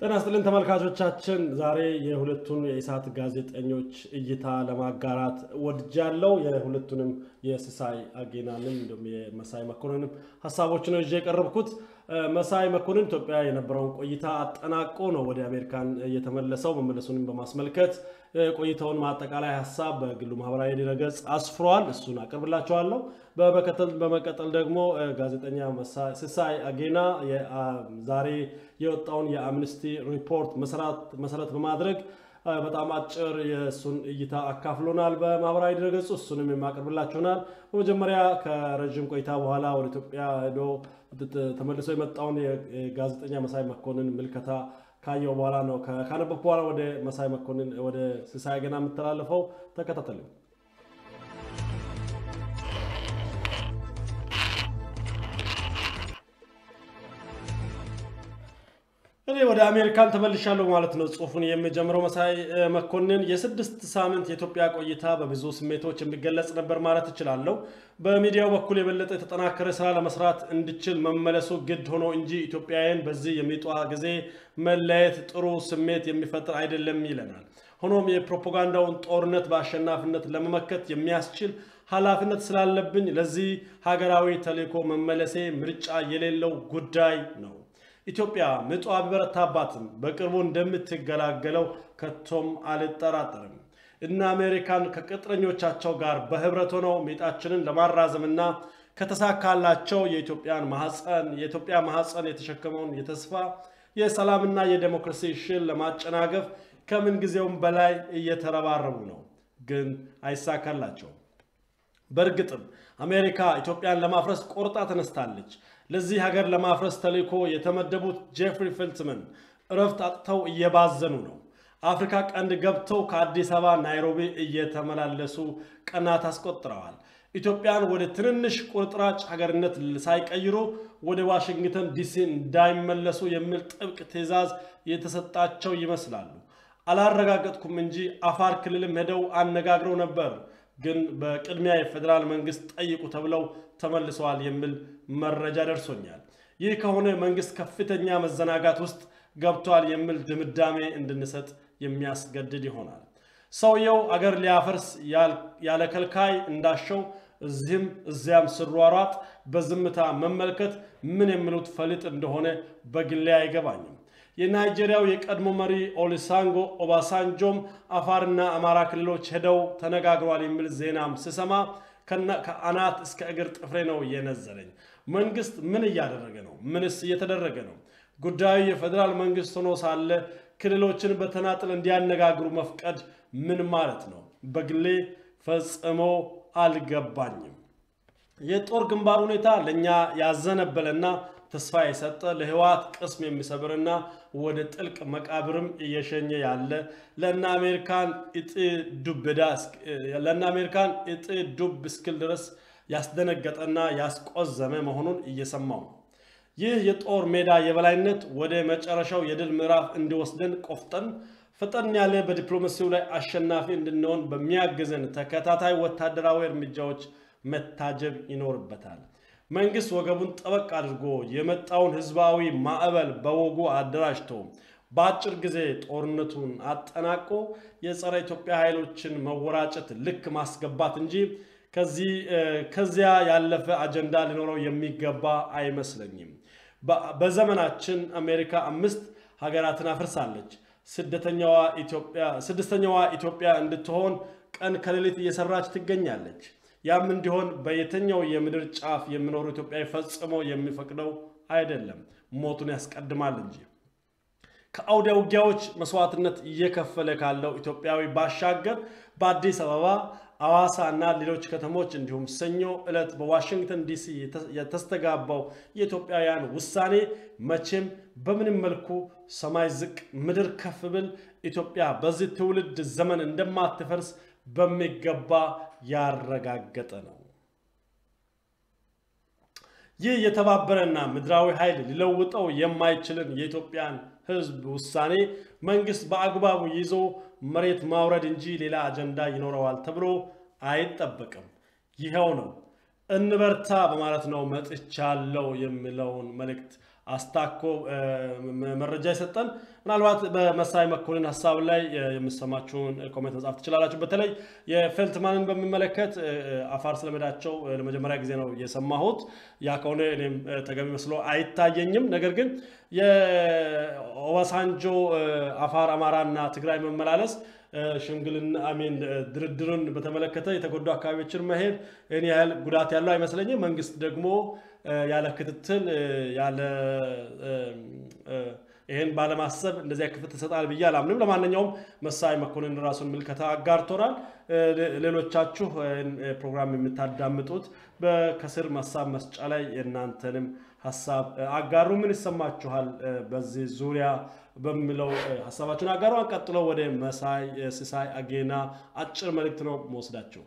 ጤና ይስጥልን ተመልካቾቻችን፣ ዛሬ የሁለቱን የኢሳት ጋዜጠኞች እይታ ለማጋራት ወድጃለሁ። የሁለቱንም የሲሳይ አጌናንም እንዲሁም የመሳይ መኮንንም ሀሳቦች ነው ይዤ የቀረብኩት። መሳይ መኮንን ኢትዮጵያ የነበረውን ቆይታ አጠናቆ ነው ወደ አሜሪካን የተመለሰው። መመለሱንም በማስመልከት ቆይታውን ማጠቃላይ ሀሳብ በግሉ ማህበራዊ ድረገጽ አስፍሯል። እሱን አቀርብላቸዋለሁ። በመቀጠል ደግሞ ጋዜጠኛ ሲሳይ አጌና ዛሬ የወጣውን የአምነስቲ ሪፖርት መሰረት በማድረግ በጣም አጭር የእሱን እይታ አካፍሎናል በማህበራዊ ድረገጹ። እሱንም የማቀርብላችሁናል። በመጀመሪያ ከረዥም ቆይታ በኋላ ወደ ኢትዮጵያ ሄዶ ተመልሶ የመጣውን የጋዜጠኛ መሳይ መኮንን ምልከታ ካየው በኋላ ነው ካነበብኩ በኋላ ወደ መሳይ መኮንን ወደ ሲሳይ አጌና የምተላለፈው። ተከታተሉ። እኔ ወደ አሜሪካን ተመልሻለሁ ማለት ነው። ጽሁፉን የሚጀምረው መሳይ መኮንን የስድስት ሳምንት የኢትዮጵያ ቆይታ በብዙ ስሜቶች የሚገለጽ ነበር ማለት እችላለሁ። በሚዲያው በኩል የበለጠ የተጠናከረ ስራ ለመስራት እንድችል መመለሱ ግድ ሆኖ እንጂ ኢትዮጵያውያን በዚህ የሚጧ ጊዜ መለየት ጥሩ ስሜት የሚፈጥር አይደለም ይለናል። ሆኖም የፕሮፓጋንዳውን ጦርነት በአሸናፊነት ለመመከት የሚያስችል ኃላፊነት ስላለብኝ ለዚህ ሀገራዊ ተልዕኮ መመለሴ ምርጫ የሌለው ጉዳይ ነው። ኢትዮጵያ ምጧ ቢበረታባትም በቅርቡ እንደምትገላገለው ከቶም አልጠራጠርም። እነ አሜሪካን ከቅጥረኞቻቸው ጋር በህብረት ሆነው ሚጣችንን ለማራዘምና ከተሳካላቸው የኢትዮጵያን ማህፀን የኢትዮጵያ ማህፀን የተሸከመውን የተስፋ የሰላምና የዴሞክራሲ ሽል ለማጨናገፍ ከምን ጊዜውም በላይ እየተረባረቡ ነው፣ ግን አይሳካላቸውም። በእርግጥም አሜሪካ ኢትዮጵያን ለማፍረስ ቆርጣ ተነስታለች። ለዚህ ሀገር ለማፍረስ ተልዕኮ የተመደቡት ጄፍሪ ፌልትመን እረፍት አጥተው እየባዘኑ ነው። አፍሪካ ቀንድ ገብተው ከአዲስ አበባ ናይሮቢ እየተመላለሱ ቀናት አስቆጥረዋል። ኢትዮጵያን ወደ ትንንሽ ቁርጥራጭ ሀገርነት ሳይቀይሩ ወደ ዋሽንግተን ዲሲ እንዳይመለሱ የሚል ጥብቅ ትዕዛዝ የተሰጣቸው ይመስላሉ። አላረጋገጥኩም እንጂ አፋር ክልልም ሄደው አነጋግረው ነበር ግን በቅድሚያ የፌዴራል መንግስት ጠይቁ ተብለው ተመልሰዋል የሚል መረጃ ደርሶኛል። ይህ ከሆነ መንግስት ከፍተኛ መዘናጋት ውስጥ ገብቷል የሚል ድምዳሜ እንድንሰጥ የሚያስገድድ ይሆናል። ሰውየው አገር ሊያፈርስ ያለ ከልካይ እንዳሸው እዚህም እዚያም ስሯሯጥ በዝምታ መመልከት ምን የሚሉት ፈሊጥ እንደሆነ በግሌ አይገባኝም። የናይጄሪያው የቀድሞ መሪ ኦሊሳንጎ ኦባሳንጆም አፋርና አማራ ክልሎች ሄደው ተነጋግሯል የሚል ዜናም ስሰማ ከአናት እስከ እግር ጥፍሬ ነው እየነዘረኝ። መንግስት ምን እያደረገ ነው? ምንስ እየተደረገ ነው? ጉዳዩ የፌዴራል መንግስት ሆኖ ሳለ ክልሎችን በተናጥል እንዲያነጋግሩ መፍቀድ ምን ማለት ነው? በግሌ ፈጽሞ አልገባኝም። የጦር ግንባር ሁኔታ ለእኛ ያዘነበለና ተስፋ የሰጠ ለህወሓት ቅስም የሚሰብርና ወደ ጥልቅ መቃብርም እየሸኘ ያለ ለእነ አሜሪካን እጥ ዱብ እስክል ድረስ ያስደነገጠና ያስቆዘመ መሆኑን እየሰማው ነው። ይህ የጦር ሜዳ የበላይነት ወደ መጨረሻው የድል ምዕራፍ እንዲወስደን ቆፍጠን ፈጠን ያለ በዲፕሎማሲው ላይ አሸናፊ እንድንሆን በሚያግዘን ተከታታይ ወታደራዊ እርምጃዎች መታጀብ ይኖርበታል። መንግስት ወገቡን ጠበቅ አድርጎ የመጣውን ህዝባዊ ማዕበል በወጉ አደራጅቶ በአጭር ጊዜ ጦርነቱን አጠናቆ የጸረ ኢትዮጵያ ኃይሎችን መወራጨት ልክ ማስገባት እንጂ ከዚያ ያለፈ አጀንዳ ሊኖረው የሚገባ አይመስለኝም። በዘመናችን አሜሪካ አምስት ሀገራትን አፍርሳለች። ስድስተኛዋ ኢትዮጵያ እንድትሆን ቀን ከሌሊት እየሰራች ትገኛለች። ያም እንዲሆን በየትኛው የምድር ጫፍ የሚኖሩ ኢትዮጵያዊ ፈጽሞ የሚፈቅደው አይደለም፣ ሞቱን ያስቀድማል እንጂ። ከአውደ ውጊያዎች መስዋዕትነት እየከፈለ ካለው ኢትዮጵያዊ ባሻገር በአዲስ አበባ፣ አዋሳ እና ሌሎች ከተሞች እንዲሁም ሰኞ ዕለት በዋሽንግተን ዲሲ የተስተጋባው የኢትዮጵያውያን ውሳኔ መቼም በምንም መልኩ ሰማይ ዝቅ ምድር ከፍ ብል ኢትዮጵያ በዚህ ትውልድ ዘመን እንደማትፈርስ በሚገባ ያረጋገጠ ነው። ይህ የተባበረና ምድራዊ ኃይል ሊለውጠው የማይችልን የኢትዮጵያን ሕዝብ ውሳኔ መንግስት በአግባቡ ይዞ መሬት ማውረድ እንጂ ሌላ አጀንዳ ይኖረዋል ተብሎ አይጠበቅም። ይኸው ነው እንበርታ በማለት ነው መጥቻለሁ የሚለውን መልእክት አስታኮ መረጃ የሰጠን። ምናልባት በመሳይ መኮንን ሀሳብ ላይ የምሰማችሁን ኮሜንት መጻፍ ትችላላችሁ። በተለይ የፌልትማንን በሚመለከት አፋር ስለመዳቸው ለመጀመሪያ ጊዜ ነው የሰማሁት። ያ ከሆነ እኔም ተገቢ መስሎ አይታየኝም። ነገር ግን የኦባሳንጆ አፋር፣ አማራና ትግራይ መመላለስ ሽምግልና አሚን ድርድርን በተመለከተ የተጎዱ አካባቢዎችን መሄድ ይህን ያህል ጉዳት ያለው አይመስለኝም። መንግስት ደግሞ ያለ ክትትል ያለ ይህን ባለማሰብ እንደዚያ ክትትል ይሰጣል ብዬ አላምንም። ለማንኛውም መሳይ መኮንን ራሱን ምልከታ አጋርቶናል። ሌሎቻችሁ ፕሮግራም የምታዳምጡት ከስር ሀሳብ መስጫ ላይ የእናንተንም ሀሳብ አጋሩ። ምን ይሰማችኋል በዚህ ዙሪያ በሚለው ሀሳባችሁን አጋሩ። ቀጥሎ ወደ መሳይ ሲሳይ አጌና አጭር መልእክት ነው መወስዳችሁ።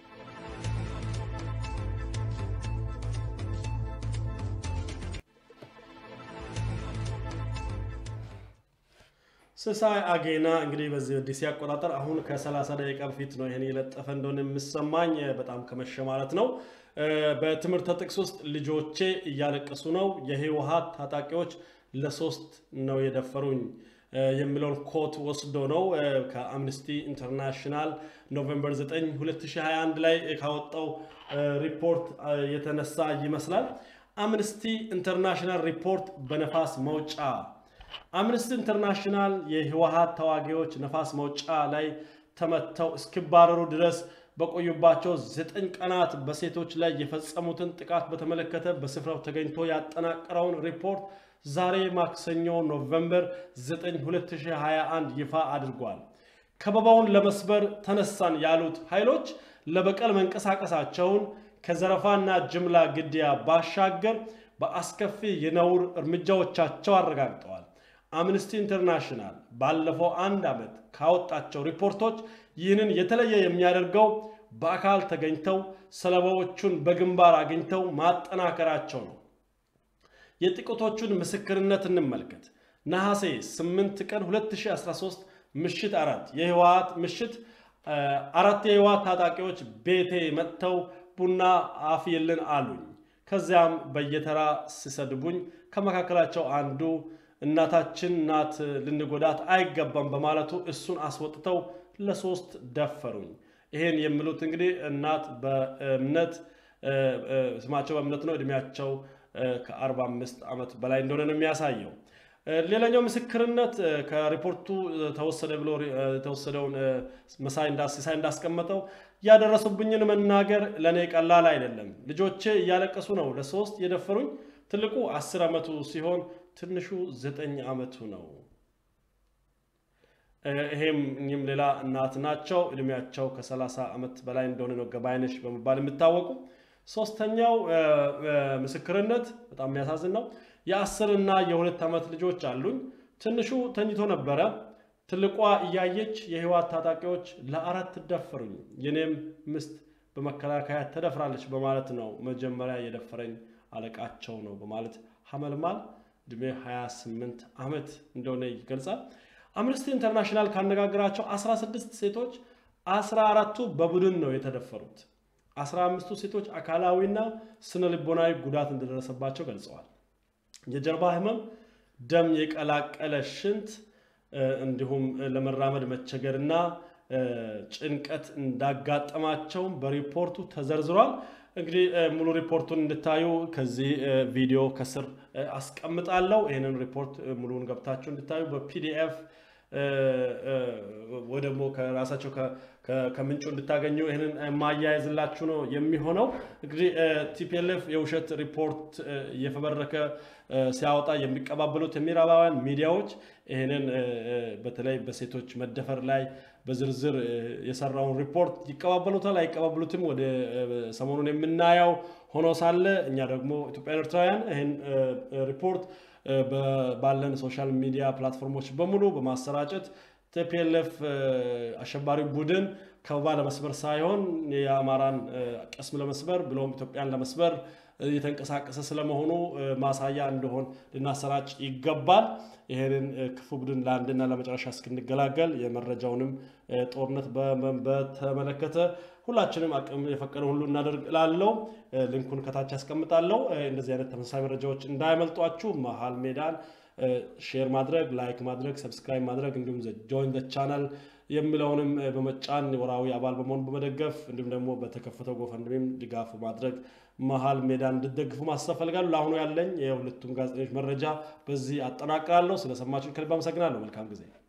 ሲሳይ አጌና እንግዲህ በዚህ ዲሲ አቆጣጠር አሁን ከ30 ደቂቃ በፊት ነው ይህን የለጠፈ እንደሆነ የሚሰማኝ በጣም ከመሸ ማለት ነው። በትምህርት ጥቅስ ውስጥ ልጆቼ እያለቀሱ ነው፣ የህወሓት ታጣቂዎች ለሶስት ነው የደፈሩኝ የሚለውን ኮት ወስዶ ነው ከአምነስቲ ኢንተርናሽናል ኖቬምበር 9 2021 ላይ ካወጣው ሪፖርት የተነሳ ይመስላል። አምነስቲ ኢንተርናሽናል ሪፖርት በነፋስ መውጫ አምነስቲ ኢንተርናሽናል የህወሓት ተዋጊዎች ነፋስ መውጫ ላይ ተመተው እስኪባረሩ ድረስ በቆዩባቸው ዘጠኝ ቀናት በሴቶች ላይ የፈጸሙትን ጥቃት በተመለከተ በስፍራው ተገኝቶ ያጠናቀረውን ሪፖርት ዛሬ ማክሰኞ ኖቬምበር 9 2021 ይፋ አድርጓል። ከበባውን ለመስበር ተነሳን ያሉት ኃይሎች ለበቀል መንቀሳቀሳቸውን ከዘረፋና ጅምላ ግድያ ባሻገር በአስከፊ የነውር እርምጃዎቻቸው አረጋግጠዋል። አምነስቲ ኢንተርናሽናል ባለፈው አንድ ዓመት ካወጣቸው ሪፖርቶች ይህንን የተለየ የሚያደርገው በአካል ተገኝተው ሰለባዎቹን በግንባር አግኝተው ማጠናከራቸው ነው። የጥቂቶቹን ምስክርነት እንመልከት። ነሐሴ 8 ቀን 2013 ምሽት አራት የህወሓት ምሽት አራት የህወሓት ታጣቂዎች ቤቴ መጥተው ቡና አፍይልን አሉኝ። ከዚያም በየተራ ሲሰድቡኝ ከመካከላቸው አንዱ እናታችን ናት ልንጎዳት አይገባም በማለቱ እሱን አስወጥተው ለሶስት ደፈሩኝ። ይሄን የሚሉት እንግዲህ እናት በእምነት ስማቸው በእምነት ነው። እድሜያቸው ከ45 ዓመት በላይ እንደሆነ ነው የሚያሳየው። ሌላኛው ምስክርነት ከሪፖርቱ ተወሰደ ብሎ የተወሰደውን መሳይ ሲሳይ እንዳስቀመጠው ያደረሱብኝን መናገር ለእኔ ቀላል አይደለም። ልጆቼ እያለቀሱ ነው ለሶስት የደፈሩኝ። ትልቁ አስር ዓመቱ ሲሆን ትንሹ ዘጠኝ ዓመቱ ነው። ይሄም እኚህም ሌላ እናት ናቸው። እድሜያቸው ከ30 ዓመት በላይ እንደሆነ ነው ገባይነሽ በመባል የሚታወቁ። ሶስተኛው ምስክርነት በጣም የሚያሳዝን ነው። የአስር እና የሁለት ዓመት ልጆች አሉኝ። ትንሹ ተኝቶ ነበረ። ትልቋ እያየች የህወሓት ታጣቂዎች ለአራት ደፈሩኝ፣ የኔም ምስት በመከላከያ ተደፍራለች በማለት ነው መጀመሪያ የደፈረኝ አለቃቸው ነው በማለት ሐመልማል እድሜ 28 ዓመት እንደሆነ ይገልጻል። አምነስቲ ኢንተርናሽናል ካነጋገራቸው 16 ሴቶች 14ቱ በቡድን ነው የተደፈሩት። 15ቱ ሴቶች አካላዊና ስነ ልቦናዊ ጉዳት እንደደረሰባቸው ገልጸዋል። የጀርባ ህመም፣ ደም የቀላቀለ ሽንት እንዲሁም ለመራመድ መቸገርና ጭንቀት እንዳጋጠማቸውም በሪፖርቱ ተዘርዝሯል። እንግዲህ ሙሉ ሪፖርቱን እንድታዩ ከዚህ ቪዲዮ ከስር አስቀምጣለሁ። ይህንን ሪፖርት ሙሉውን ገብታችሁ እንድታዩ በፒዲኤፍ ወይ ደግሞ ከራሳቸው ከምንጩ እንድታገኙ ይህንን ማያያዝላችሁ ነው የሚሆነው። እንግዲህ ቲፒኤልኤፍ የውሸት ሪፖርት እየፈበረከ ሲያወጣ የሚቀባበሉት የምዕራባውያን ሚዲያዎች ይህንን በተለይ በሴቶች መደፈር ላይ በዝርዝር የሰራውን ሪፖርት ይቀባበሉታል አይቀባበሉትም፣ ወደ ሰሞኑን የምናየው ሆኖ ሳለ እኛ ደግሞ ኢትዮጵያን ኤርትራውያን ይህን ሪፖርት ባለን ሶሻል ሚዲያ ፕላትፎርሞች በሙሉ በማሰራጨት ቲፒኤልኤፍ አሸባሪ ቡድን ከበባ ለመስበር ሳይሆን የአማራን ቅስም ለመስበር ብሎም ኢትዮጵያን ለመስበር እየተንቀሳቀሰ ስለመሆኑ ማሳያ እንደሆን ልናሰራጭ ይገባል። ይህንን ክፉ ቡድን ለአንድና ለመጨረሻ እስክንገላገል የመረጃውንም ጦርነት በተመለከተ ሁላችንም አቅም የፈቀደ ሁሉ እናደርግ እላለሁ። ሊንኩን ከታች ያስቀምጣለሁ። እንደዚህ አይነት ተመሳሳይ መረጃዎች እንዳይመልጧችሁ መሀል ሜዳን ሼር ማድረግ፣ ላይክ ማድረግ፣ ሰብስክራይብ ማድረግ እንዲሁም ጆይን ቻናል የሚለውንም በመጫን ወራዊ አባል በመሆን በመደገፍ እንዲሁም ደግሞ በተከፈተው ጎፈንድሚም ድጋፍ ማድረግ መሀል ሜዳ እንድትደግፉ ማሳሰብ ፈልጋለሁ። ለአሁኑ ያለኝ የሁለቱም ጋዜጠኞች መረጃ በዚህ አጠናቅራለሁ። ስለሰማችሁን ከልብ አመሰግናለሁ። መልካም ጊዜ